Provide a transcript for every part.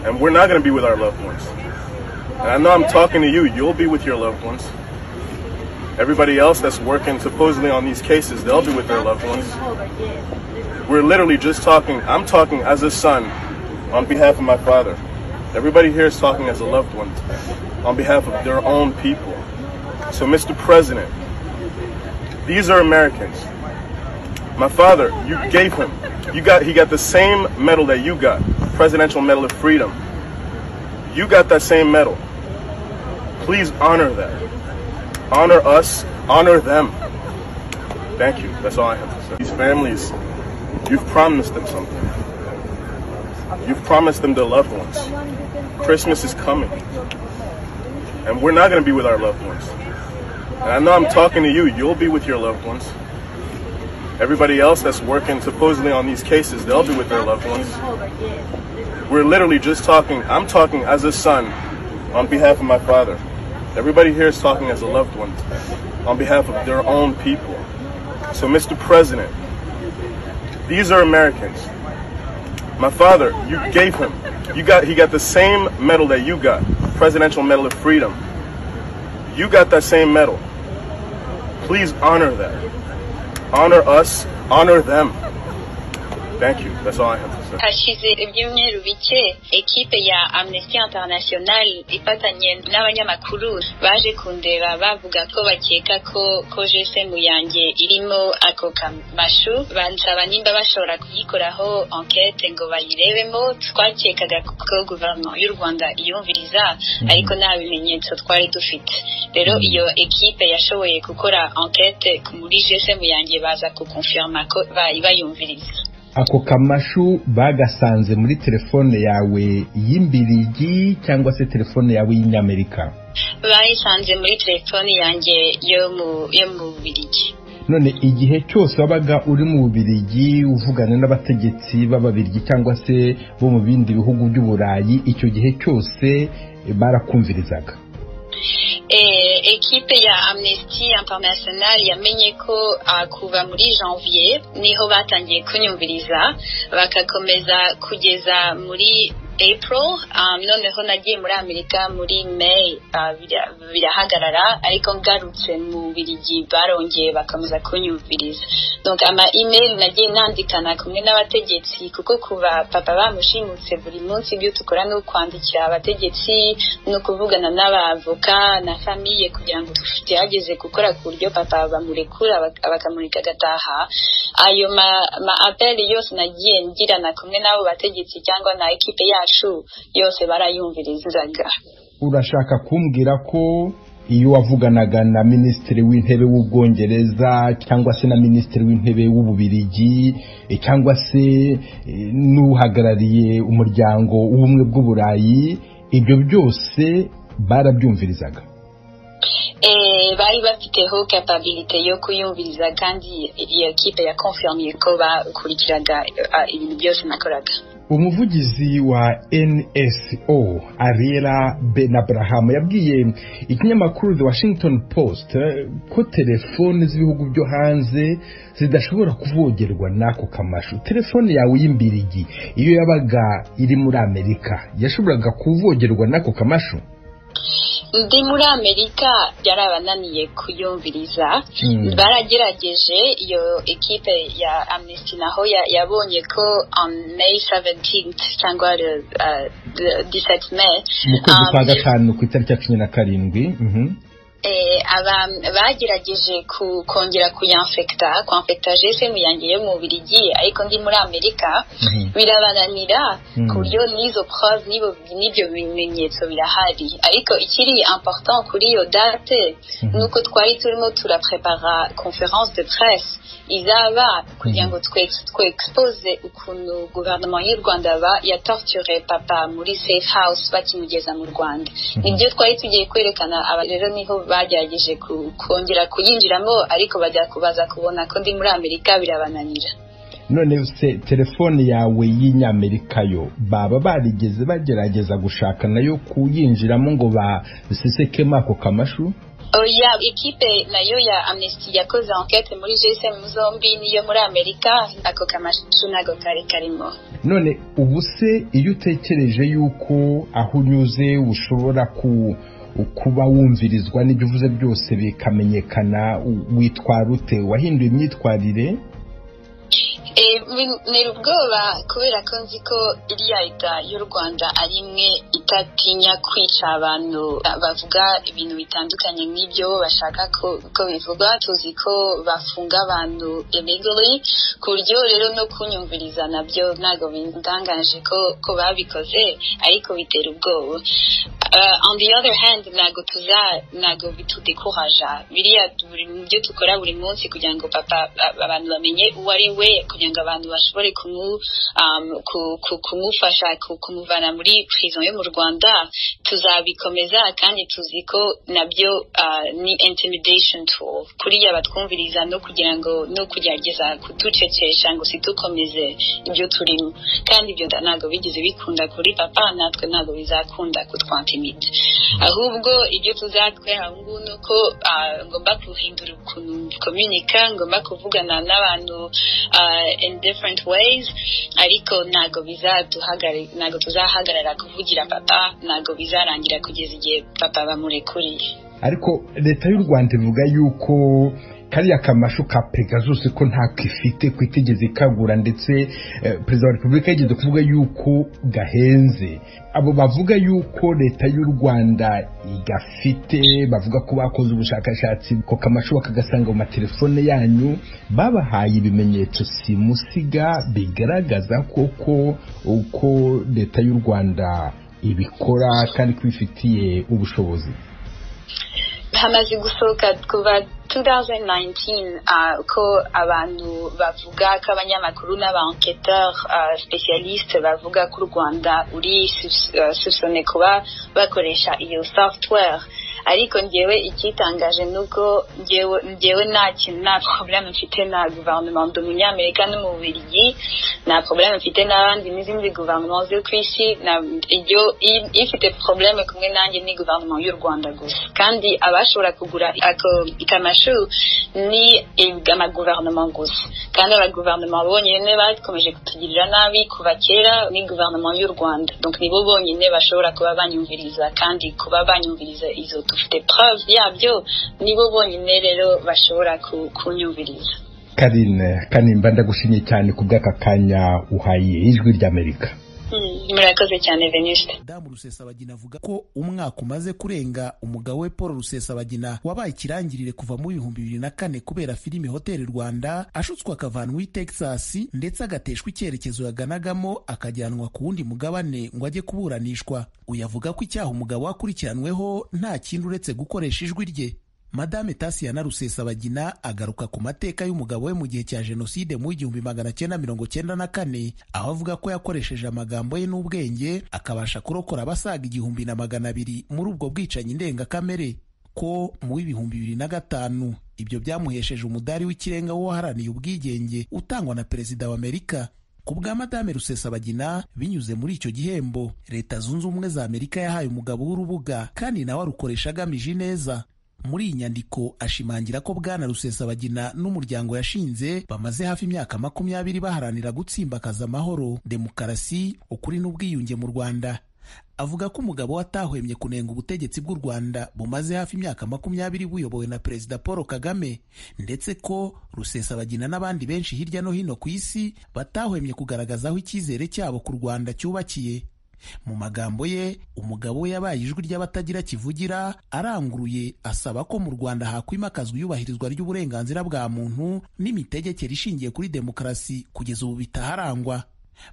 and we're not going to be with our loved ones. And I know I'm talking to you, you'll be with your loved ones. Everybody else that's working supposedly on these cases, they'll be with their loved ones. We're literally just talking, I'm talking as a son on behalf of my father. Everybody here is talking as a loved one on behalf of their own people. So, Mr. President, these are Americans. My father, you gave him. You got he got the same medal that you got, Presidential Medal of Freedom. You got that same medal. Please honor that. Honor us, honor them. Thank you. That's all I have to say. These families, you've promised them something. You've promised them their loved ones. Christmas is coming. And we're not going to be with our loved ones. And I know I'm talking to you, you'll be with your loved ones. Everybody else that's working supposedly on these cases, they'll be with their loved ones. We're literally just talking, I'm talking as a son on behalf of my father. Everybody here is talking as a loved one on behalf of their own people. So, Mr. President, these are Americans. My father, you gave him. You got he got the same medal that you got, Presidential Medal of Freedom. You got that same medal. Please honor that. Honor us, honor them. Thank you. That's all I have to say. hashize ibyumweru bike ekipe ya amnesty international ifatanye n'abanyamakuru baje kundeba bavuga ko bakeka ko ko jesemu yanjye irimo ako kamashu bansaba nimba bashobora kuyikoraho enquete ngo bayirebemo twakekaga ko guverinoma y'u rwanda iyumviriza ariko nta bimenyetso twari dufite rero iyo ekipe yashoboye gukora enquete muri jesemu yanjye baza kukonfirma ko ba- bayumviriza ako kamashu bagasanze muri telefone yawe y'imbirigi cyangwa se telefone yawe y'inyamerika bayisanze muri telefoni yanjye yo mu yo mu bubirigi none igihe cyose wabaga uri mu bubirigi uvugana n'abategetsi b'ababirigi cyangwa se bo mu bindi bihugu by'uburayi icyo gihe cyose eh, barakumvirizaga Eh, ekipe ya amnesty international yamenye ko ah, kuva muri janvier niho batangiye kunyumviriza bagakomeza kugeza muri april um, noneho nagiye muri amerika muri may ah, bira- birahagarara ariko ngarutse mu birigi barongeye bakomeza kunyumviriza donc ama email nagiye nandikana kumwe n'abategetsi kuko kuva papa bamushimutse buri munsi ibyo tukora ni ukwandikira abategetsi no kuvugana n'abavoka na famiye kugira ngo tugerageze gukora ku buryo papa bamurekura bak- bakamureka agataha ayo ma, ma appel yose nagiye ngirana kumwe n'abo bategetsi cyangwa na ekipe yacu yose barayumvirizaga urashaka kumbwira ko iyo wavuganaga na minisitiri w'intebe w'ubwongereza cyangwa se na minisitiri w'intebe w'ububirigi eh, cyangwa se eh, n'uhagarariye umuryango w'ubumwe bw'uburayi ibyo byose barabyumvirizaga Eh, bari bafiteho kapabilite yo kuyumviriza kandi iyo kipe yakonfirmiye ko bakurikiraga eh, ibintu byose nakoraga umuvugizi wa nso ariela ben abraham yabwiye ikinyamakuru the washington post eh, ko telefone z'ibihugu byo hanze zidashobora kuvogerwa n'ako kamashu telefone yawe y'imbirigi iyo yabaga iri muri amerika yashoboraga kuvogerwa n'ako kamashu ndi muri amerika byarabananiye kuyumviriza Mm. baragerageje iyo ekipe ya amnesty naho ya- yabonye ko on may 17th cyangwa eh, 17 may mu kwezi um, kwa gatanu ku itariki ya cumi na karindwi mhm. eh, aba- bagerageje ku- kongera kuyanfekita kwamfekita jesemu yanjye yo mu bubirigi ariko ndi muri amerika Mhm. birabananira Mm. ku buryo n'izo prove n'ibo- n'ibyo bimenyetso birahari ariko ikiri important kuri iyo date Mhm. nuko twari turimo turaprepara conference de presse izaba kugira ngo twe- twexpose ukuntu guverinoma y'u rwanda ba- yatorture papa muri safe house bakimugeza mu rwanda nibyo twari tugiye kwerekana aba rero niho bagerageje ku- kongera kuyinjiramo ariko bajya kubaza kubona ko ndi muri amerika birabananira none se telefone yawe y'inyamerika yo baba barigeze bagerageza gushaka nayo kuyinjiramo ngo basisekemo ako kamashu oya ekipe nayo ya amnesty yakoze enquete muri gsm zombi niyo muri amerika ako kamashu nago kari karimo none ubu se iyo utekereje yuko aho unyuze ushobora ku kuba wumvirizwa n'ibyo uvuze byose bikamenyekana witwara ute wahinduye imyitwarire ntera ubwoba kubera ko nzi ko iriya leta y'u rwanda ari imwe itatinya kwica abantu bavuga ibintu bitandukanye nk'ibyo bashaka ko bivugwa tuzi ko bafunga abantu illegally ku buryo rero no kunyumviriza nabyo ntabwo bindangaje ko babikoze ariko bitera ubwoba on the other hand ntabwo tuza ntabwo bitudekuraja biriya byo dukora buri munsi kugira ngo papa abantu bamenye uwo ari we kugira ngo abantu bashobore kumufasha kumuvana muri prison yo mu rwanda tuzabikomeza kandi tuzi ko nabyo ni intimidation tool kuriya batwumviriza no kugira ngo no kugerageza kuducecesha ngo situkomeze ibyo turimo kandi ibyo ntabwo bigeze bikunda kuri papa natwe ntabwo bizakunda kutwantimida ahubwo ibyo tuzatwera ubu ngubu ni uko ngomba guhindura ukuntu komunika ngomba kuvugana n'abantu in different ways ariko ntabwo ntabwo tuzahagarara kuvugira papa ntabwo bizarangira kugeza igihe papa bamurekuriye ariko leta y'u rwanda ivuga yuko kariya kamashu ka pegasus ko ntako ifite ko itigeze ikagura ndetse perezida wa repubulika yigeze kuvuga yuko gahenze abo bavuga yuko leta y'u rwanda igafite bavuga ko bakoze ubushakashatsi ko kamashu bakagasanga mu matelefone yanyu babahaye ibimenyetso simusiga bigaragaza koko uko leta y'u rwanda ibikora kandi ko ibifitiye ubushobozi hamaze gusohoka kuva 2019 uh, ko abantu bavuga ko abanyamakuru n'abanketeur uh, specialiste bavuga ko u rwanda uri soupçonné uh, kuba bakoresha iyo software ariko njyewe icyitangaje ni uko njyewe nta kintu nta porogaramu mfite na guverinoma umunyamerika n'umubirigi nta porogaramu mfite n'abandi n'izindi guverinoma zo ku isi ifite porogaramu kumwe nanjye ni guverinoma y'u rwanda gusa kandi abashobora kugura ikamashu ni amaguverinoma gusa kandi abaguverinoma bonyine bakomeje kutugirira nabi kuva kera ni guverinoma y'u rwanda nibo bonyine bashobora kuba banyumviriza kandi kuba banyumviriza izo dufite preuve yabyo nibo bonyine rero bashobora kunyumviriza karine kanimba ndagushimye cyane ku bw'aka kanya uhaye ijwi ry'amerika murakoze cyane veniste damu rusesabagina avuga ko umwaka umaze kurenga umugabo we paul rusesabagina wabaye ikirangirire kuva mu bihumbi bibiri na kane kubera filime hoteli rwanda ashutswe akavanwa i texas ndetse agateshwa icyerekezo yaganagamo akajyanwa ku wundi mugabane ngo ajye kuburanishwa uyu avuga ko icyaha umugabo wakurikiranweho nta kindi uretse gukoresha ijwi rye madame tasiyana rusesabagina agaruka ku mateka y'umugabo we mu gihe cya jenoside mu igihumbi magana cyenda mirongo cyenda na kane aho avuga ko yakoresheje amagambo ye n'ubwenge akabasha kurokora abasaga igihumbi na magana abiri muri ubwo bwicanyi ndengakamere ko mu w'ibihumbi bibiri na gatanu ibyo byamuhesheje umudari w'ikirenga w'uwaharaniye ubwigenge utangwa na perezida wa amerika ku bwa madame rusesabagina binyuze muri icyo gihembo leta zunze ubumwe za amerika yahaye umugabo w'urubuga kandi nawe arukoresha agamije ineza muri iyi nyandiko ashimangira ko bwana rusesabagina n'umuryango yashinze bamaze hafi imyaka makumyabiri baharanira gutsimbakaza amahoro demokarasi ukuri n'ubwiyunge mu rwanda avuga ko umugabo watahwemye kunenga ubutegetsi bw'u rwanda bumaze hafi imyaka makumyabiri buyobowe na perezida paul kagame ndetse ko rusesabagina n'abandi benshi hirya no hino ku isi batahwemye kugaragaza aho icyizere cyabo ku rwanda cyubakiye mu magambo ye umugabo we yabaye ijwi ry'abatagira kivugira aranguruye asaba ko mu rwanda hakwimakazwa iyubahirizwa ry'uburenganzira bwa muntu n'imitegekere ishingiye kuri demokarasi kugeza ubu bitaharangwa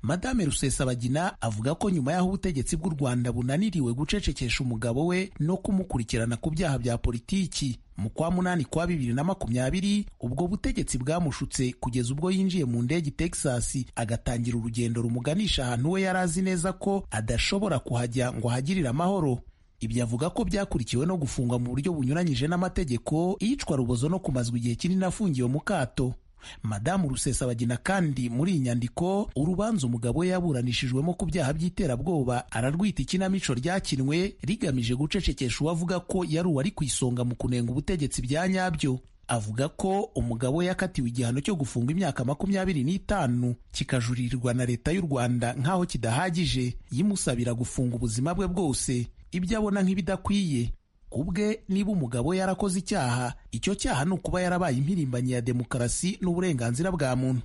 madame rusesabagina avuga ko nyuma y'aho ubutegetsi bw'u rwanda bunaniriwe gucecekesha umugabo we no kumukurikirana ku byaha bya politiki mu kwa munani kwa bibiri na makumyabiri ubwo butegetsi bwamushutse kugeza ubwo yinjiye mu ndege i texas agatangira urugendo rumuganisha ahantu we yari azi neza ko adashobora kuhajya ngo ahagirire amahoro ibyo avuga ko byakurikiwe no gufungwa mu buryo bunyuranyije n'amategeko iyicwa rubozo no kumazwa igihe kinini afungiwe mu kato madamu rusesabagina kandi muri iyi nyandiko urubanza umugabo we yaburanishijwemo ku byaha by'iterabwoba ararwita ikinamico ryakinwe rigamije gucecekesha uwavuga ko yari uwari ku isonga mu kunenga ubutegetsi bya nyabyo avuga ko umugabo we yakatiwe igihano cyo gufungwa imyaka makumyabiri n'itanu kikajurirwa na leta y'u rwanda nk'aho kidahagije yimusabira gufunga ubuzima bwe bwose ibyo abona nk'ibidakwiye ku bwe niba umugabo yarakoze icyaha icyo cyaha ni ukuba yarabaye impirimbanyi ya demokarasi n'uburenganzira bwa muntu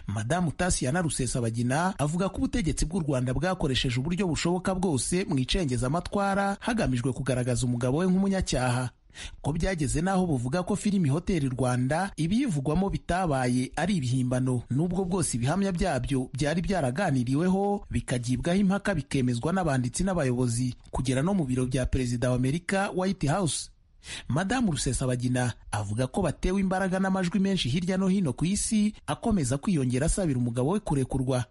madamu tasiyana rusesabagina avuga ko ubutegetsi bw'u rwanda bwakoresheje uburyo bushoboka bwose mu icengezamatwara hagamijwe kugaragaza umugabo we nk'umunyacyaha ko byageze n'aho buvuga ko filimi hoteli rwanda ibiyivugwamo bitabaye ari ibihimbano n'ubwo bwose ibihamya byabyo byari byaraganiriweho bikagibwaho impaka bikemezwa n'abanditsi n'abayobozi kugera no mu biro bya perezida wa amerika white house madamu rusesabagina avuga ko batewe imbaraga n'amajwi menshi hirya no hino ku isi akomeza kwiyongera asabira umugabo we kurekurwa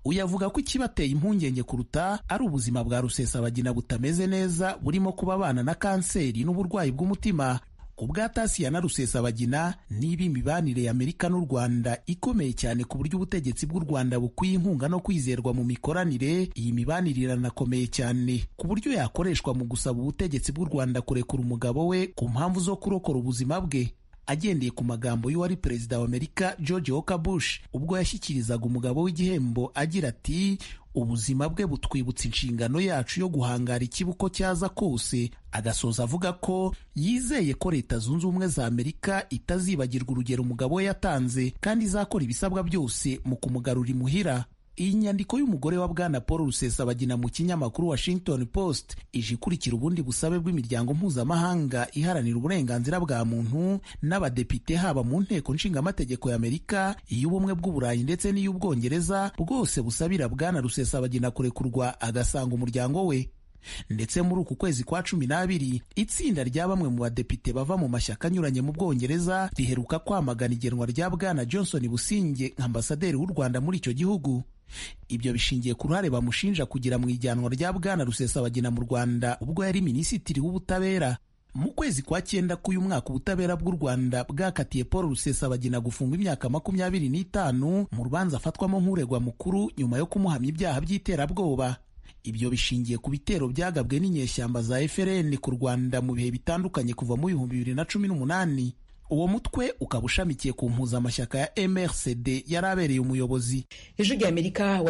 uyu avuga ko ikibateye impungenge kuruta ari ubuzima bwa rusesabagina butameze neza burimo kuba abana na kanseri n'uburwayi bw'umutima ku bwa tasiya na rusesabagina niba imibanire ya amerika n'u rwanda ikomeye cyane ku buryo ubutegetsi bw'u rwanda bukwiye inkunga no kwizerwa mu mikoranire iyi mibanire iranakomeye cyane ku buryo yakoreshwa mu gusaba ubutegetsi bw'u rwanda kurekura umugabo we ku mpamvu zo kurokora ubuzima bwe agendeye ku magambo y'uwari perezida wa amerika george walker bush ubwo yashyikirizaga umugabo w'igihembo agira ati ubuzima bwe butwibutsa inshingano yacu yo guhangara ikibuko cyaza kose agasoza avuga ko yizeye ko leta zunze ubumwe za amerika itazibagirwa urugero umugabo we yatanze kandi izakora ibisabwa byose mu kumugarura imuhira iyi nyandiko y'umugore wa bwana paul rusesabagina mu kinyamakuru washington post ije ikurikira ubundi busabe bw'imiryango mpuzamahanga iharanira uburenganzira bwa muntu n'abadepite haba mu nteko nshingamategeko y'amerika iy'ubumwe bw'uburayi ndetse n'iy'ubwongereza bwose busabira bwana rusesabagina kurekurwa agasanga umuryango we ndetse muri uku kwezi kwa cumi n'abiri itsinda rya bamwe mu badepite bava mu mashyaka anyuranye mu bwongereza riheruka kwamagana igenwa rya bwana johnson businge nka ambasaderi w'u rwanda muri icyo gihugu ibyo bishingiye ku ruhare bamushinja kugira mu ijyanwa rya bwana rusesabagina mu rwanda ubwo yari minisitiri w'ubutabera mu kwezi kwa cyenda k'uyu mwaka ubutabera bw'u rwanda bwakatiye paul rusesabagina gufungwa imyaka makumyabiri n'itanu mu rubanza afatwamo nk'uregwa mukuru nyuma yo kumuhamya ibyaha by'iterabwoba ibyo bishingiye ku bitero byagabwe n'inyeshyamba za FRN ku Rwanda mu bihe bitandukanye kuva mu bihumbi bibiri na cumi n'umunani uwo mutwe ukaba ushamikiye ku mpuzamashyaka ya MRCD yari abereye umuyobozi ijwi ry'amerika